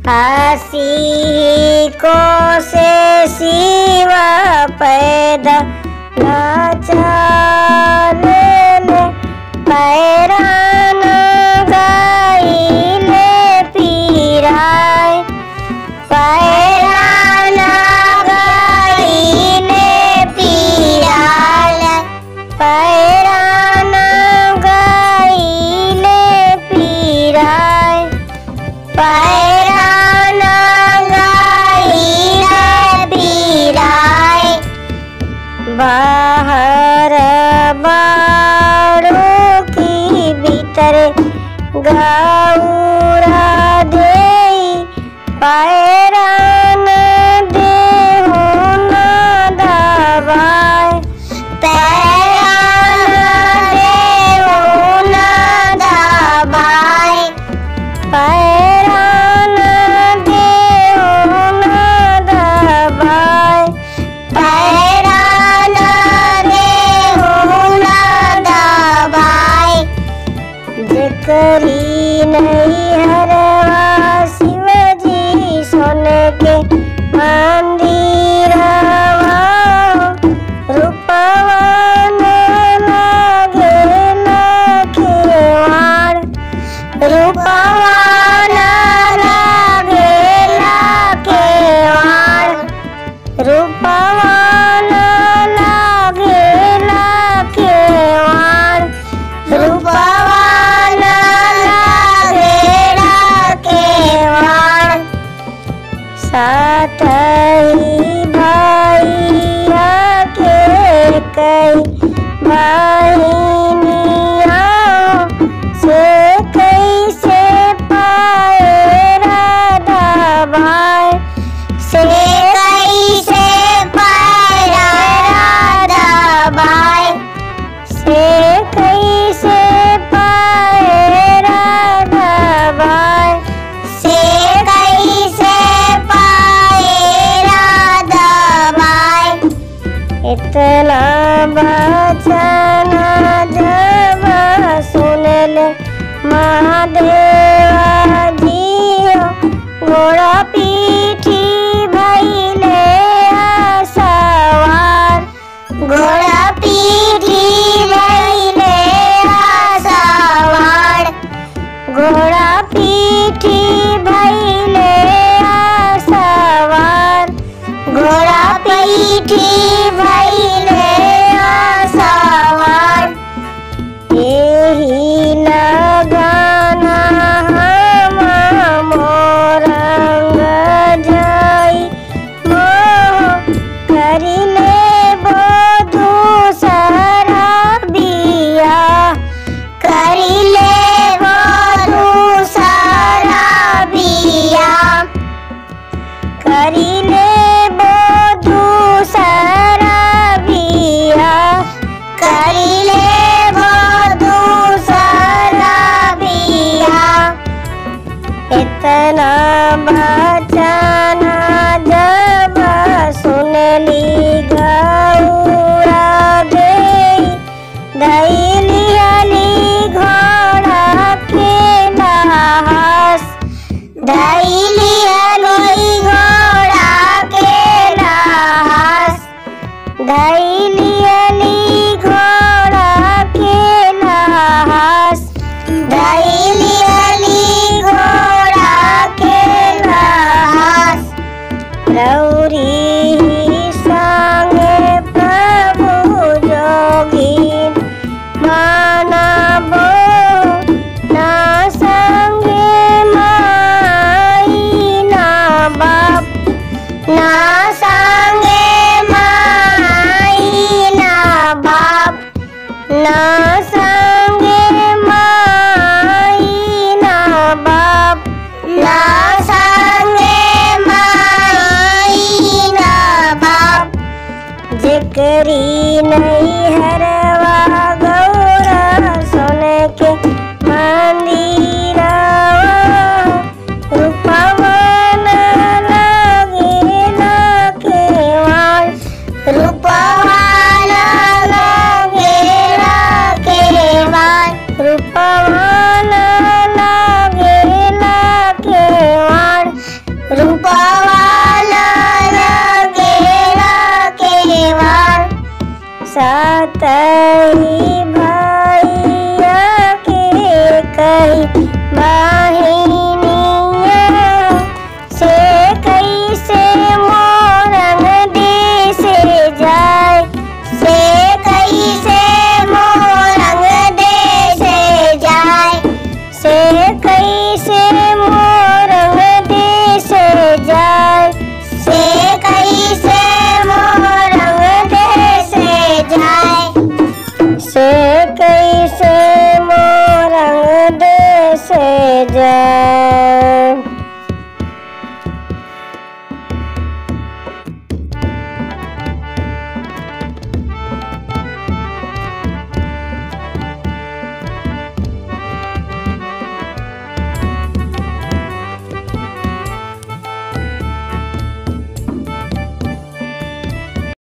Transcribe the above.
आसी को से शिवा पैदा लाचारे ले पैरान गाइले पीराय पैरान गाइले पीराय पैरान गाइले पीराय पैरान गाइले पीराय बाहर बाड़ो की भीतर गौरा दे पैरान देहो न दबाय पैरान देहो न दबाय पैरान देहो न दबाय पैरान देहो न दबाय जकरी नहीं हरवा शिवजी सोन के मंदिरवा रूपवान लागे लखेवाड़ रूपवान लागे लखेवाड़ रूपवान लागे लखेवाड़ रूपवान लागे लखेवाड़ साथी भाइया के कई बहिनिया से कैसे पाए राधा भाई से कैसे पाए राधा भाई से कैसे पाए राधा भाई से कैसे पाए राधा भाई इतना बचन जब सुन ले महादेवा जियो घोड़ा पीठी भैले सवार घोड़ा पीठी भैले सवार घोड़ा पीठी भैले सवार घोड़ा पीठी भैले सवार एही लगाना हम मोरंग जाई मोह करिले बधु सारा बिया करिले बधु सारा बिया करिले बधु सारा बिया करिले बधु सारा बिया इतना बचन जब सुनली गौरा दे दैली अली घोड़ा के लास दैली अली घोड़ा के लास दैली अली घोड़ा के लास दैली अली घोड़ा के लास रौरी संगे प्रभु जोगी मानबो ना संगे माई ना बाप ना संगे माई ना बाप ना संगे माई ना बाप ना संगे माई ना बाप जिकरी नहीं हरवा